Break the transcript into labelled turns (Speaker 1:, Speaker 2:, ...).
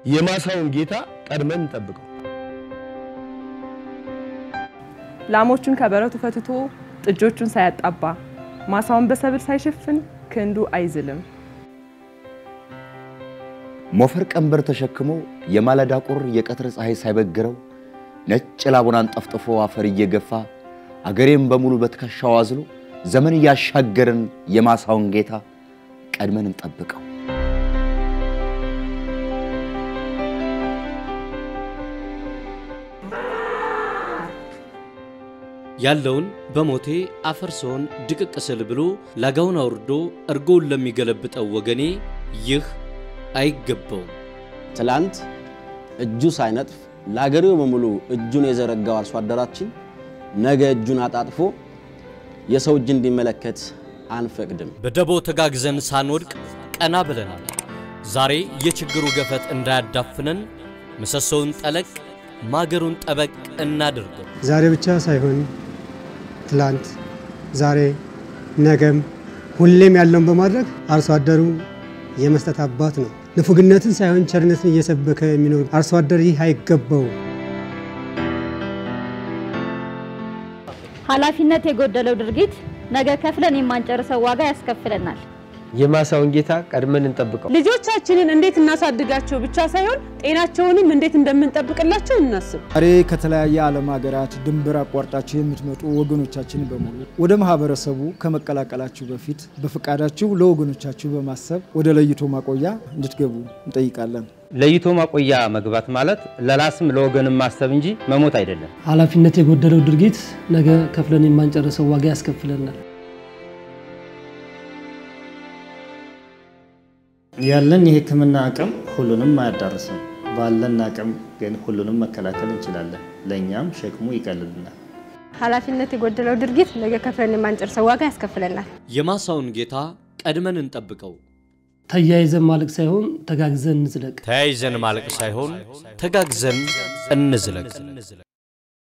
Speaker 1: የማሳውን ጌታ ቀድመን እንጠብቀው።
Speaker 2: ላሞቹን ከበረቱ ፈትቶ ጥጆቹን ሳያጣባ ማሳውን በሰብል ሳይሸፍን ክንዱ አይዝልም።
Speaker 3: ሞፈር ቀንበር ተሸክሞ የማለዳ ቁር የቀትር ፀሐይ ሳይበግረው ነጭ ላቡን አንጠፍጥፎ አፈር እየገፋ አገሬም በሙሉ በትከሻው አዝሎ ዘመን እያሻገርን የማሳውን ጌታ ቀድመን እንጠብቀው።
Speaker 4: ያለውን በሞቴ አፈር ስሆን ድቅቅ ስል ብሎ ላጋውን አውርዶ እርጎውን ለሚገለብጠው ወገኔ ይህ አይገባውም።
Speaker 5: ትላንት እጁ ሳይነጥፍ ለአገሬው በሙሉ እጁን የዘረጋው አርሶ አደራችን ነገ እጁን አጣጥፎ የሰው እጅ እንዲመለከት አንፈቅድም።
Speaker 4: በደቦ ተጋግዘን ሳንወድቅ ቀና ብለናል። ዛሬ የችግሩ ገፈት እንዳያዳፍነን ምሰሶውን ጠለቅ ማገሩን ጠበቅ እናድርገው።
Speaker 6: ዛሬ ብቻ ሳይሆን ትላንት፣ ዛሬ፣ ነገም ሁሌም ያለውን በማድረግ አርሶ አደሩ የመስጠት አባት ነው። ንፉግነትን ሳይሆን ቸርነትን እየሰበከ የሚኖር አርሶ አደር ይህ አይገባውም።
Speaker 7: ኃላፊነት የጎደለው ድርጊት ነገ ከፍለን የማንጨርሰው ዋጋ ያስከፍለናል።
Speaker 8: የማሳውን ጌታ ቀድመን እንጠብቀው።
Speaker 9: ልጆቻችንን እንዴት እናሳድጋቸው ብቻ ሳይሆን ጤናቸውንም እንዴት እንደምንጠብቅላቸው እናስብ።
Speaker 10: ዛሬ ከተለያየ ዓለም ሀገራት ድንበር አቋርጣችሁ የምትመጡ ወገኖቻችን በሙሉ ወደ ማህበረሰቡ ከመቀላቀላችሁ በፊት በፈቃዳችሁ ለወገኖቻችሁ በማሰብ ወደ ለይቶ ማቆያ እንድትገቡ እንጠይቃለን።
Speaker 8: ለይቶ ማቆያ መግባት ማለት ለራስም ለወገንም ማሰብ እንጂ መሞት አይደለም።
Speaker 11: ኃላፊነት የጎደለው ድርጊት ነገ ከፍለን የማንጨርሰው ዋጋ ያስከፍለናል።
Speaker 12: ያለን የሕክምና አቅም ሁሉንም አያዳርስም። ባለን አቅም ግን ሁሉንም መከላከል እንችላለን። ለእኛም ሸክሙ ይቀልልናል።
Speaker 13: ኃላፊነት የጎደለው ድርጊት ነገ ከፍለን የማንጨርሰው ዋጋ ያስከፍለናል።
Speaker 4: የማሳውን ጌታ ቀድመን እንጠብቀው።
Speaker 11: ተያይዘን ማለቅ ሳይሆን ተጋግዘን እንዝለቅ።
Speaker 4: ተያይዘን ማለቅ ሳይሆን ተጋግዘን እንዝለቅ።